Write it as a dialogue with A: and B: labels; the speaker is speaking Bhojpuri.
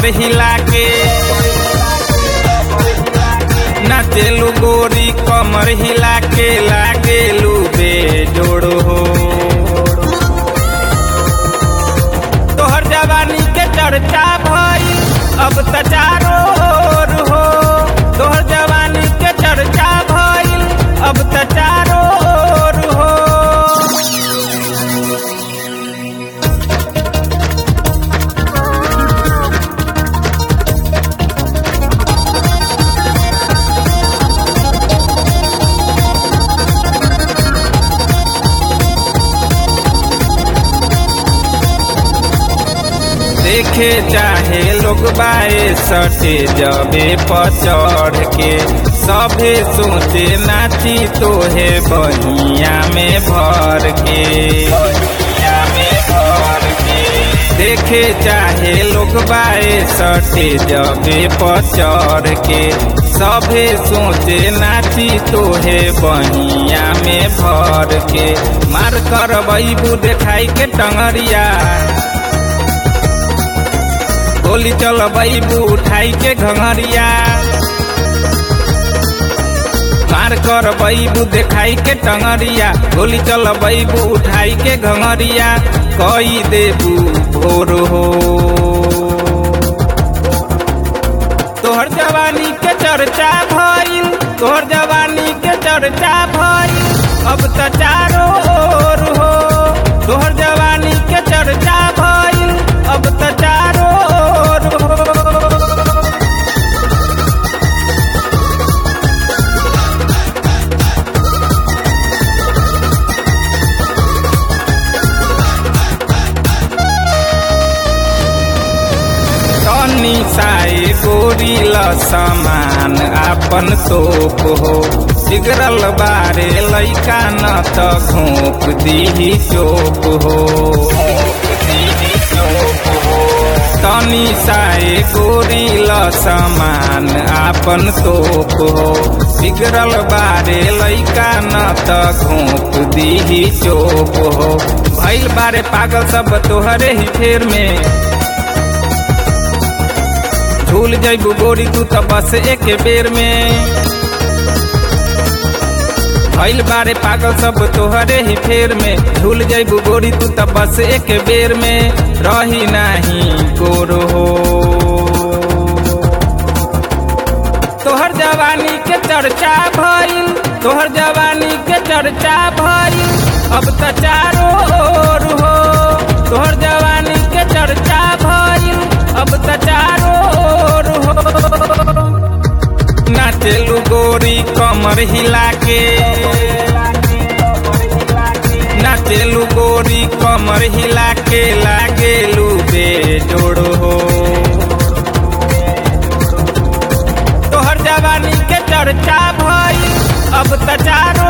A: कमर हिला के नाचेलू गोरी कमर हिला के लागेलू बेजोड़ हो तोहर जवानी के चर्चा भई अब त चारो ओर हो तोहर जवानी के चर्चा भई अब त चारो ओर हो देखे चाहे लोग बाए सटे जबे पचड़ के सभे सोचे नाची तोहे बहिया में भर के बहिया में भर के देखे चाहे लोग बाए सटे जबे पचड़ के सभे सोचे नाची तोहे बहिया में भर के मार कर बैबू देखाई के टंगरिया गोली चल बैबू उठाई के घंगरिया मार कर बैबू देखाई के टंगरिया गोली चल बैबू उठाई के घंगरिया कई देबू भोर हो तोहर जवानी के चर्चा भइल तोहर जवानी के चर्चा भइल अब त चारो ओर हो तोहर जवानी के चर्चा भइल अब त चारो ओर हो तनी साए गोरी ल समान आपन तोप हो बिगड़ल बारे लैका न त घोप दीही चोप हो तनी साए गोरी ल समान आपन तोप हो बिगड़ल बारे लैका न त घोप दीही चोप हो भैल बारे पागल सब तोहरे ही फेर में झूल जैबू गोरी तू तो बस एक बेर में भइल बारे पागल सब तोहरे ही फेर में झूल जैबू गोरी तू तो बस एक बेर में रही नाही गोर हो तोहर जवानी के चर्चा भइल तोहर जवानी के चर्चा भइल अब त चारो ओर हो तोहर जवानी के चर्चा भइल अब त चारो ओर हो नाचेलू गोरी कमर हिला के नाचेलू गोरी कमर हिला के लागेलू बेजोड़ हो तोहर जवानी के चर्चा भइल अब त चारो